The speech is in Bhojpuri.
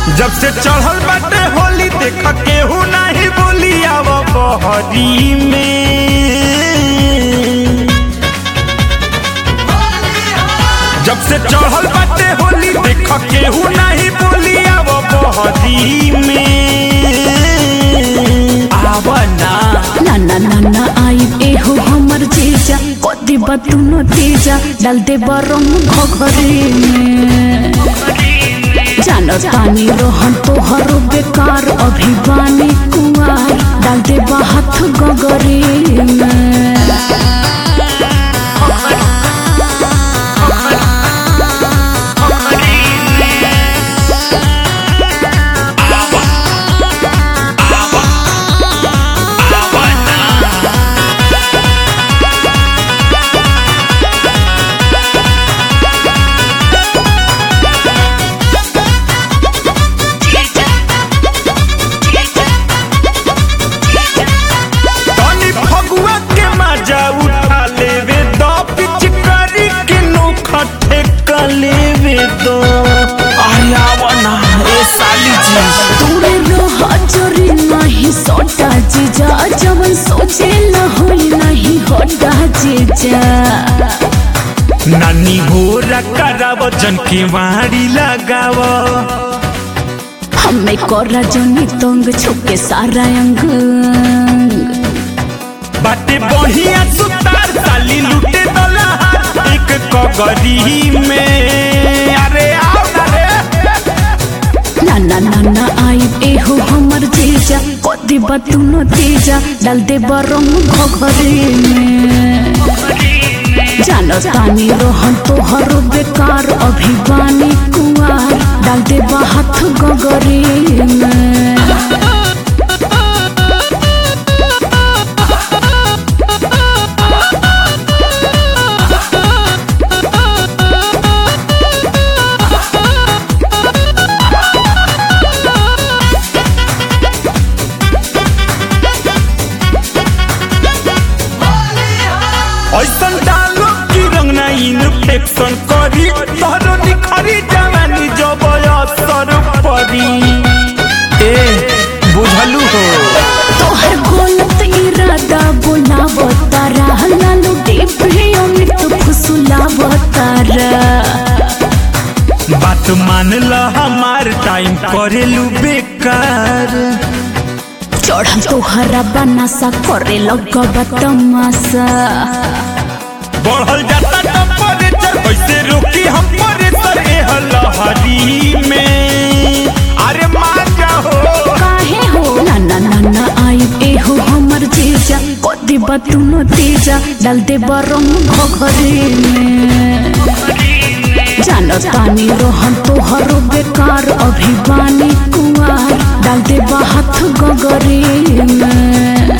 जब से चढ़ल बाटे होली देख केहू नाही बोली आव बहरी में जब से चढ़ल बाटे होली देख केहू नाही बोली आव बहरी में आव ना ना ना ना ना आई एहो हमर जीजा कदी बतुनो तीजा डाल दे रंग घघरी में जानो तानी रोहन तोहर बेकार अभिवानी कुआर डाल दे हाथ गगरी में तनी फगुआ के मजा उठा लेवे दो पिचकारी के नोखा ठेका लेवे दो आया वना ए साली जी तोरे रहा जरी नहीं सोटा जीजा जवन सोचे न होई नहीं होटा जीजा नानी गोरा कराव जन के वाड़ी लगाव हमें कोरा जनी तंग छुके सारा अंग बाटे बढ़िया सुतार साली लूटे दला एक कगरी में अरे आओ ना रे ना ना ना ना आई एहो हमर जीजा कदी बतुनो तीजा डाल दे रंग घघरी में जानो तानी रोहन तोहर बेकार अभिवानी कुआर डाल दे हाथ गगरी में ऐसन डालो की रंग ना इन्फेक्शन करी तोहरो निखरी जवानी जब असर पड़ी ए बुझलू हो तोहर गलत इरादा बोलावतारा लालू डिब्बे अमृत फुसुलावतारा बात मान ल हमार टाइम करेलू बेकार चढ़ल तोहरा बनासा करे लगबा तमाशा बढ़ल जाता टेम्परेचर कैसे रोकी हम प्रेशर ए लहरी में अरे मान जाओ काहे हो ना ना ना ना आई एहो हमर जीजा कदी बतुनो तीजा डाल दे रंग घघरी में जानो तानी रोहन तोहर बेकार अभिवानी कुआर डाल दे हाथ गगरी में